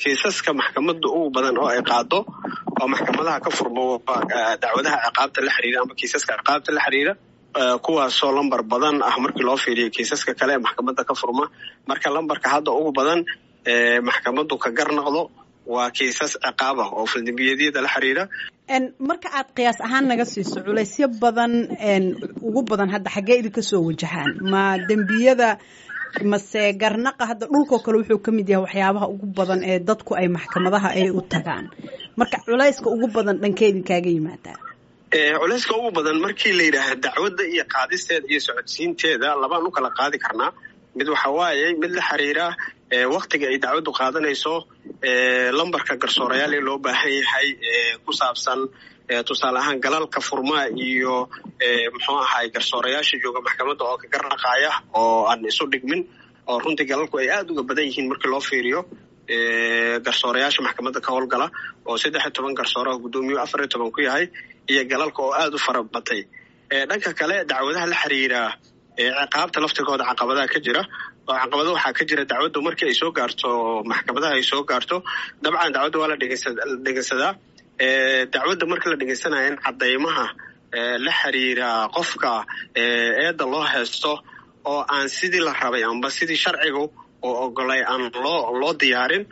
kiisaska maxkamadda ugu badan oo ay qaado oo maxkamadaha ka furmo dacwadaha ciqaabta la xiriira ama kiisaska ciqaabta la xiriira kuwaasoo lambar badan ah markii loo fiiriyo kiisaska kale ee maxkamadda ka furma marka lambarka hadda ugu badan maxkamaddu ka gar noqdo waa kiisas ciqaab ah oo faldembiyeedyada la xiriira marka aad qiyaas ahaan naga siiso culaysyo badan ugu badan hadda xaggee idinka soo wajahaan ma dembiyada mase garnaqa hadda dhulkoo kale wuxuu ka mid yahay waxyaabaha ugu badan ee dadku ay maxkamadaha ay u tagaan marka culayska ugu badan dhankee idinkaaga yimaadaa culayska ugu badan markii la yidhaaha dacwadda iyo qaadisteeda iyo socodsiinteeda labaan u kala qaadi karnaa mid waxa waaye mid la xiriira waktiga ay dacwaddu qaadanayso lambarka garsoorayaal ee loo baahan yahay ku saabsan tusaale ahaan galalka furmaa iyo muxuu ahay garsoorayaasha jooga maxkamadda oo ka garnaqaaya oo aan isu dhigmin oo runtii galalku ay aada uga badan yihiin markii loo fiiriyo garsoorayaasha maxkamadda ka howlgala oo saddex iyo toban garsooraha guddoomiyu afar iyo toban ku yahay iyo galalka oo aada u fara batay dhanka kale dacwadaha la xiriira ciqaabta laftigooda caqabadaha ka jira oo caqabado waxaa ka jira dacwaddu markii ay soo gaarto maxkamadaha ay soo gaarto dabcan dacwadda waa la dhegeysadaa dacwadda marka la dhegeysanayo in cadaymaha la xiriira qofka eedda loo haysto oo aan sidii la rabay amba sidii sharcigu oo ogolay aan loo loo diyaarin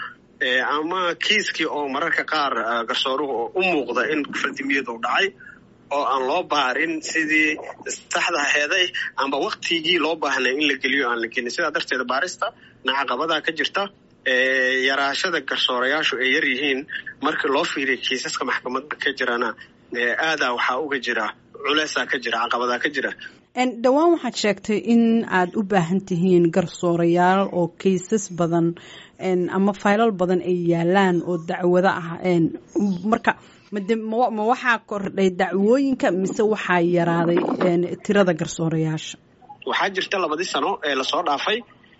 ama kiiskii oo mararka qaar garsooruhu u muuqda in faldimiyadu dhacay oo aan loo baarin sidii saxda aheeday amba waktigii loo baahnay in la geliyo aan la gelin sidaa darteed baarista nacaqabadaa ka jirta yaraashada garsoorayaashu ay yar yihiin markii loo fiiriya kiisaska maxkamadda ka jirana aadaa waxaa uga jira culeysaa ka jira caqabadaa ka jira dhowaan waxaad sheegtay in aad u baahan tihiin garsoorayaal oo kaysas badan ama faylal badan ay yaalaan oo dacwado ah marka ma waxaa kordhay dacwooyinka mise waxaa yaraaday tirada garsoorayaasha waxaa jirta labadii sano ee lasoo dhaafay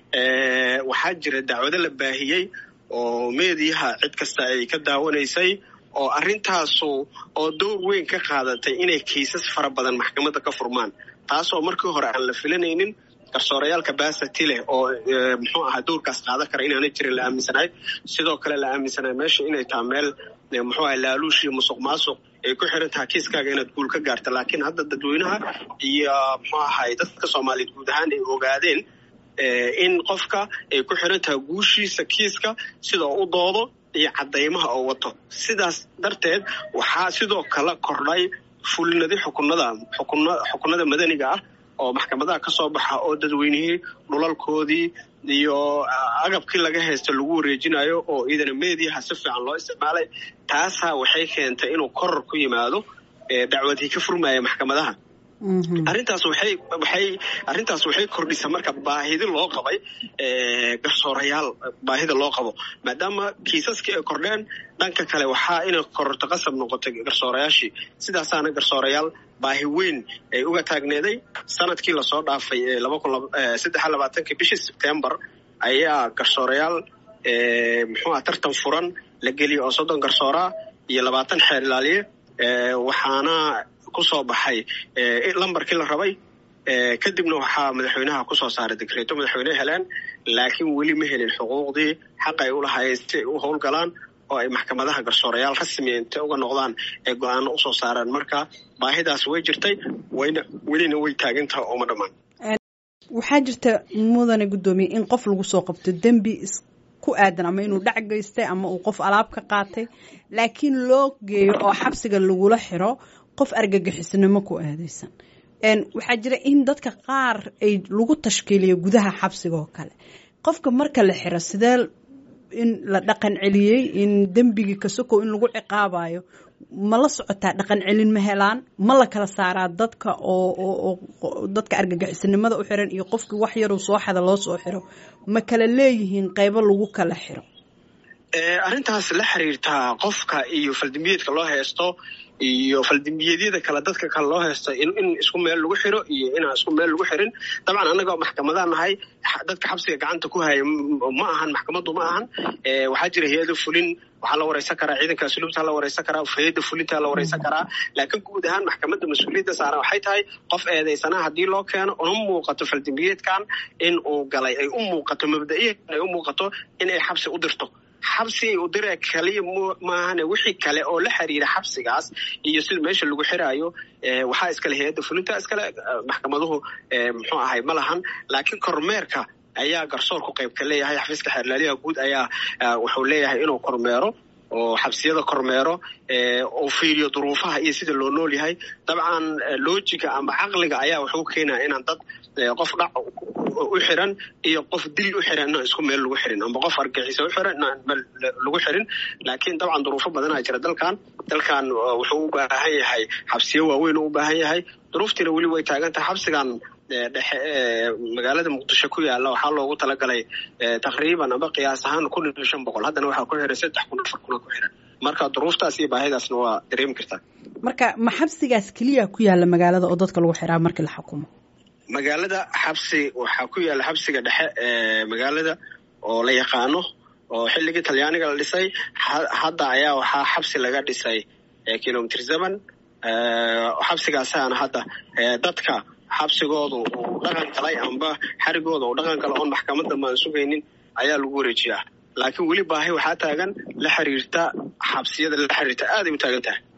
waxaa jira dacwado la baahiyey oo meediyaha cid kasta ay ka daawanaysay oo arrintaasu oo door weyn ka qaadatay inay kiisas fara badan maxkamadda ka furmaan taasoo markii hore aan la filanaynin garsoorayaalka baasati leh oo muxuu ahaa dowrkaas qaadan kara inaanay jirin la aaminsanahay sidoo kale la aaminsanahay meesha inay taha meel muxuu aha laaluush iyo musuq maasuq ay ku xiran tahay kiiskaaga inaad guul ka gaarta laakiin hadda dadweynaha iyo muxuu ahay dadka soomaaliyeed guud ahaan ay ogaadeen in qofka ay ku xiran tahay guushiisa kiiska sidoo u doodo iyo cadaymaha oo wato sidaas darteed waxaa sidoo kale kordhay fulinadi xukunada xukunada madaniga ah oo maxkamadaha ka soo baxa oo dadweynihii dhulalkoodii iyo agabkii laga haysta lagu wareejinayo oo iidana meediyaha si fiican loo isticmaalay taasaa waxay keentay inuu koror ku yimaado dacwadii ka furmaya maxkamadaha arrintaas waxay waxay arrintaas waxay kordhisa marka baahidi loo qabay garsoorayaal baahida loo qabo maadaama kiisaskii ay kordheen dhanka kale waxaa inay kororto qasab noqotay garsoorayaashii sidaasaana garsoorayaal baahi weyn ay uga taagneeday sanadkii lasoo dhaafay saddex labaatanki bishii sebtembar ayaa garsoorayaal muxuu ah tartan furan la geliyay oo soddon garsooraa iyo labaatan xeer ilaaliye waxaana ku soo baxay lambarkii la rabay kadibna waxaa madaxweynaha kusoo saaray dekreeto madaxweyne heleen laakiin weli ma helin xuquuqdii xaq ay u lahaayeen si ay u howlgalaan oo ay maxkamadaha garsoorayaal rasmi intay uga noqdaan ee go-aano usoo saaraan marka baahidaas way jirtay wayna welina way taagantaha ooma dhammaan waxaa jirta mudane guddoomiye in qof lagu soo qabto dembi ku aadan ama inuu dhac geystay ama uu qof alaab ka qaatay laakiin loo geeyo oo xabsiga lagula xiro qof argagixisnimo ku aadaysan waxaa jira in dadka qaar ay lagu tashkiiliyo gudaha xabsiga oo kale qofka marka la xiro sidee in la dhaqan celiyey in dembigii kasokow in lagu ciqaabayo ma la socotaa dhaqan celin ma helaan ma la kala saaraa dadka oo dadka argagixisnimada u xiran iyo qofkii wax yaruu soo xada loo soo xiro ma kala leeyihiin qaybo lagu kala xiro arrintaas la xiriirtaa qofka iyo faldimbiyeedka loo haysto iyo faldimbiyeedyada kale dadka kale loo haysto in isku meel lagu xiro iyo inaan isku meel lagu xirin dabcan annagoo maxkamadaa nahay dadka xabsiga gacanta ku haya ma ahan maxkamaddu ma ahan waxaa jira hay-ada fulin waxaa la wareysan karaa ciidanka asluubtaa la wareysan karaa hay-ada fulintaa la wareysan karaa laakiin guud ahaan maxkamadda mas-uuliyadda saaran waxay tahay qof eedeysanaha haddii loo keeno una muuqato faldimbiyeedkan in uu galay ay u muuqato mabda'iyan ay u muuqato inay xabsi u dirto xabsigay u diree kaliya maahane wixii kale oo la xiriira xabsigaas iyo sida meesha lagu xiraayo waxaa iskale hay-adda fulinta iskale maxkamaduhu muxuu ahay ma lahan laakiin kormeerka ayaa garsoorku qayb ka leeyahay xafiiska xeerlaaliyaha guud ayaa wuxuu leeyahay inuu kormeero oo xabsiyada kormeero oo fiiriyo duruufaha iyo sida loo nool yahay dabcan loojiga ama caqliga ayaa wuxuu keenaya inaan dad qof dhac u xiran iyo qof dil u xiran inaan isku meel lagu xirin amba qof argaxiisa u xiran inaan meel lagu xirin laakiin dabcan duruufo badanaa jira dalkan dalkan wuxuu u baahan yahay xabsiyo waaweyn u u baahan yahay duruuftiina weli way taagan tahay xabsigan dhexe magaalada muqdisho ku yaala waxaa loogu talagalay taqriiban amba qiyaas ahaan kun iyo shan boqol haddana waxaa ku xiran saddex kun afar kuna ku xiran marka duruuftaas iyo baahidaasna waa dareemi kartaa marka ma xabsigaas keliya ku yaala magaalada oo dadka lagu xiraa markii la xukumo magaalada xabsi waxaa ku yaala xabsiga dhexe ee magaalada oo la yaqaano oo xilligii talyaaniga la dhisay hadda ayaa waxaa xabsi laga dhisay kilomitr zeven xabsigaasaana hadda dadka xabsigooda uu dhaqan galay amba xarigooda uu dhaqan galo oon maxkamadda maan sugaynin ayaa lagu wareejiyaa laakiin weli baahi waxaa taagan la xiriirta xabsiyada la xiriirta aaday u taagan tahay